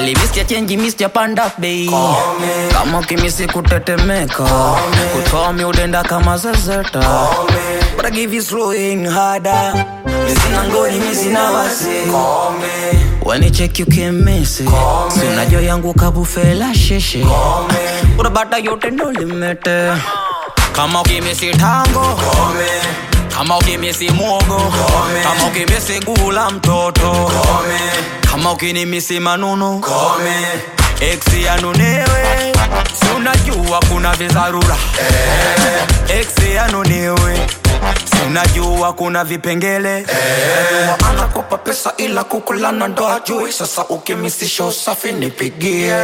Usijali Mr. Change Mr. Panda Bay Kama ukimisi kutetemeka Kutoa mi udenda kama zezeta But I give you slowing harder Missing ngoni missing na wasi When you check you can miss it Si unajua yangu kabufela sheshe Unabata yote ndo limete Kama ukimisi tango kama ukimisi mwogo kama ukimisi gula mtoto kama ukinimisi manunu eksi yanunewe si unajua kuna vizarura eksi yanunewe si unajua kuna vipengele Najua anakopa pesa ila kukulana ndo ajui sasa ukimisisha usafi nipigie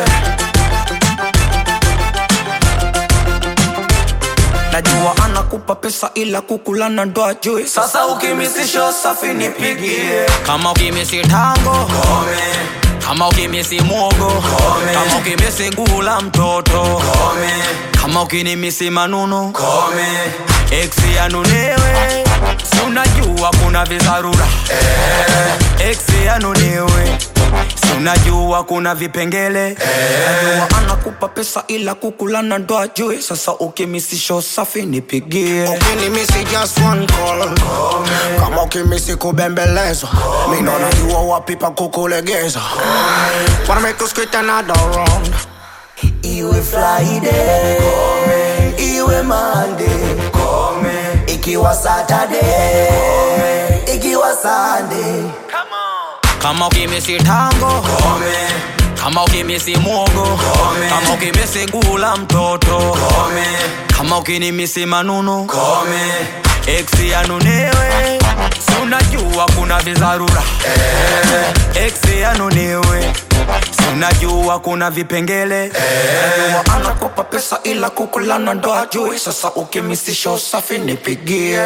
najua anakupa pesa ila kukulana ndo ajui sasa ukimisisha usafi nipigie kama ukimisi tango kama ukimisi mwogo kama ukimisi gula mtoto kama ukinimisi manunu eksi yanunewe si unajua kuna vizarura eksi yanunewe si unajua kuna vipengele najua anakupa pesa ila kukulana ndo ajui sasa ukimisisha usafi nipigie ukinimisi just one call kama ukimisi kubembelezwa mindo najua wapi pa kukulegeza wanna make us quit another round iwe friday iwe monday ikiwa saturday ikiwa sunday kama ukimisi tango kama ukimisi mwogo kama ukimisi gula mtoto kama ukinimisi manunu eksi yanunewe si unajua kuna vizarura eksi yanunewe si unajua kuna vipengele najua anakopa pesa ila kukulana ndo ajui sasa ukimisisha usafi nipigie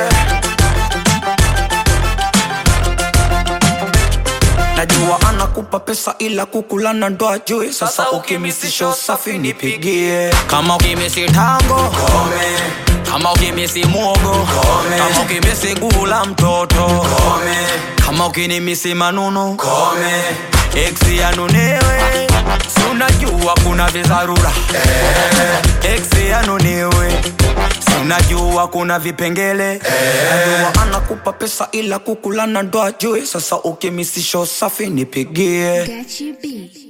najua anakupa pesa ila kukulana ndo ajui sasa ukimisisha usafi nipigie kama ukimisi tango kama ukimisi mwogo kama ukimisi gula mtoto kama ukinimisi manunu eksi yanunewe si unajua kuna vizarura eksi yanunewe si unajua kuna vipengele najua anakupa pesa ila kukulana ndo ajui sasa ukimisisha usafi nipigie Got you beat.